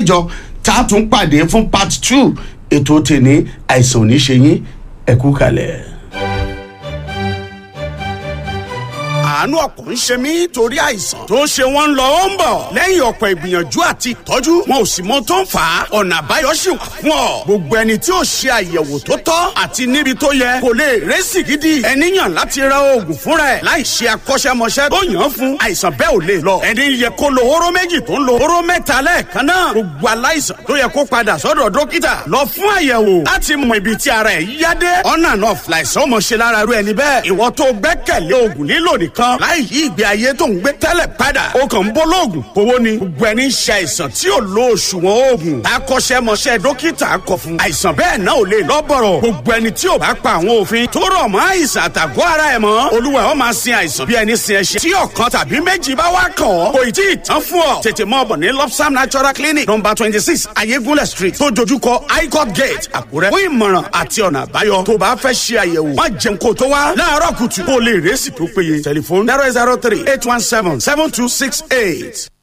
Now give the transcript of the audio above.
mẹ́jọ tá a tún pàdé fún part two ètò tèmi àìsàn ò ní ṣe yín ẹ kú kalẹ̀. àánú ọkàn ń ṣe mí torí àìsàn tó ń ṣe wọ́n ń lọ ó ń bọ̀ lẹ́yìn ọ̀pọ̀ ìgbìyànjú àti ìtọ́jú wọn ò sì mọ tó ń fà á ọ̀nà àbáyọ sì wà fún ọ gbogbo ẹni tí ó ṣe àyẹ̀wò tó tọ́ àti níbi tó yẹ kò lè rẹ́sì gidi ẹni yàn láti ra oògùn fúnra ẹ̀ láì ṣe akọ́ṣẹ́mọṣẹ́ tó yàn án fún àìsàn bẹ́ẹ̀ ò lè lọ ẹni yẹ kó lo hóró méjì tó ń lo hóró mẹ́ta lẹ́ẹ̀kan náà gbogbo aláìsàn tó yẹ kó padà sọ́dọ̀ dókítà lọ fún àyẹ̀wò láti mọ ibi tí ara ẹ̀ yá dé ọ̀nà náà fìlàìsàn ọmọ ṣe lára rú ẹni bẹ́ẹ̀ ìwọ tó gbẹ́kẹ̀lé oògùn lílò nìkan láì yí ìgbé ayé tó ń gbé tẹ́lẹ̀ padà ó kàn ń bọ́ lóògùn kówó ni gbogbo ẹni ń ṣe àìsàn tí ò lo òṣùwọ̀n oògùn akọ́ṣẹ́mọṣẹ́ dókítà kọ fún àìsàn bẹ́ẹ̀ náà ò lè lọ́bọ̀rọ̀ gbogbo ẹni tí ò bá pa àwọn òfin tó rọ̀ mọ́ àìsàn àtàgọ́ ara ẹ̀ mọ́ olúwa ó máa sin àìsàn bí ẹni sin ẹṣin tí ọ̀kan tàbí méjì bá wá kàn ọ́ kò ì tí ì tán fún ọ tètè mọ́ ọ̀bọ̀ ní lopsam natural clinic number twenty six ayégúnlẹ̀ street tó dojúkọ highcourt gate àkúrẹ́ fún ìmọ̀ràn àti ọ̀nà àbáyọ tó bá fẹ́ ṣe àyẹ̀wò má jẹun kó tó wá láàárọ̀ kùtù kó lè rẹ́sì tó péye tẹlifóònù zero zero three eight one seven seven two six eight.